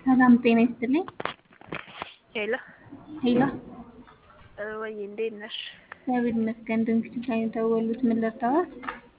ሰላም ጤና ይስጥልኝ። ሄሎ ሄሎ ወይ እንዴት ነሽ? እግዚአብሔር ይመስገን። ድንግት ላይ የተወሉት ምን ልርዳዎት?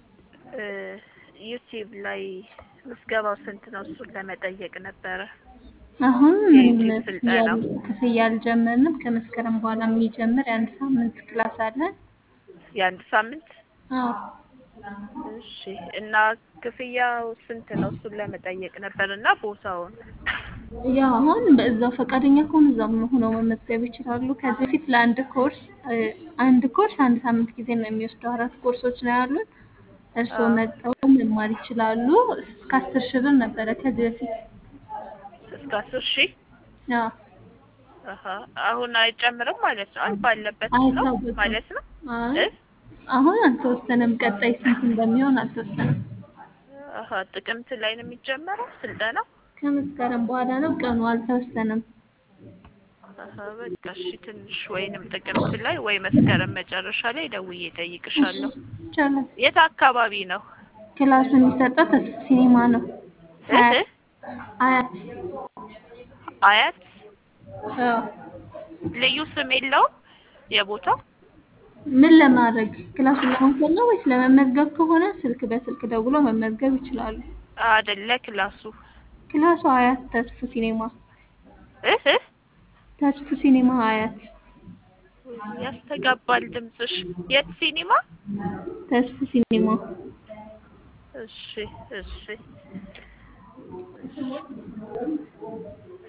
ዩቲዩብ ላይ ምዝገባው ስንት ነው? እሱን ለመጠየቅ ነበረ። አሁን ምንም የዩቲዩብ ስልጠና ክፍያ አልጀመርንም። ከመስከረም በኋላ የሚጀምር የአንድ ሳምንት ክላስ አለን። የአንድ ሳምንት አዎ እሺ። እና ክፍያው ስንት ነው? እሱን ለመጠየቅ ነበር እና ቦታውን ያው አሁን በዛው ፈቃደኛ ከሆኑ እዛው ሆነው መመዝገብ ይችላሉ። ከዚህ በፊት ለአንድ ኮርስ አንድ ኮርስ አንድ ሳምንት ጊዜ ነው የሚወስደው። አራት ኮርሶች ነው ያሉት። እርስዎ መጥተው መማር ይችላሉ። እስከ አስር ሺህ ብር ነበረ ከዚህ በፊት። እስከ አስር ሺህ አዎ አሀ። አሁን አይጨምርም ማለት ነው? አይ ባለበት ነው አይታወቅም። ማለት ነው አይ እ? አሁን አልተወሰነም። ቀጣይ ስንት እንደሚሆን አልተወሰነም። አሀ። ጥቅምት ላይ ነው የሚጀመረው ስልጠናው? ከመስከረም በኋላ ነው ቀኑ አልተወሰነም። አሀ። በቃ እሺ። ትንሽ ወይንም ጥቅምት ላይ ወይ መስከረም መጨረሻ ላይ ደውዬ እጠይቅሻለሁ። ይቻላል። የት አካባቢ ነው? ክላሱ የሚሰጠው ተስፋ ሲኒማ ነው። እ? አያት አያት አያት አዎ። ልዩ ስም የለውም የቦታው? ምን ለማድረግ ክላሱን ለመውሰድ ነው ወይስ ለመመዝገብ ከሆነ ስልክ በስልክ ደውሎ መመዝገብ ይችላሉ። አይደለ ክላሱ ክላሱ አያት ተስፉ ሲኔማ እ እ ተስፉ ሲኔማ አያት ያስተጋባል ድምፅሽ። የት ሲኒማ? ተስፉ ሲኔማ እሺ እሺ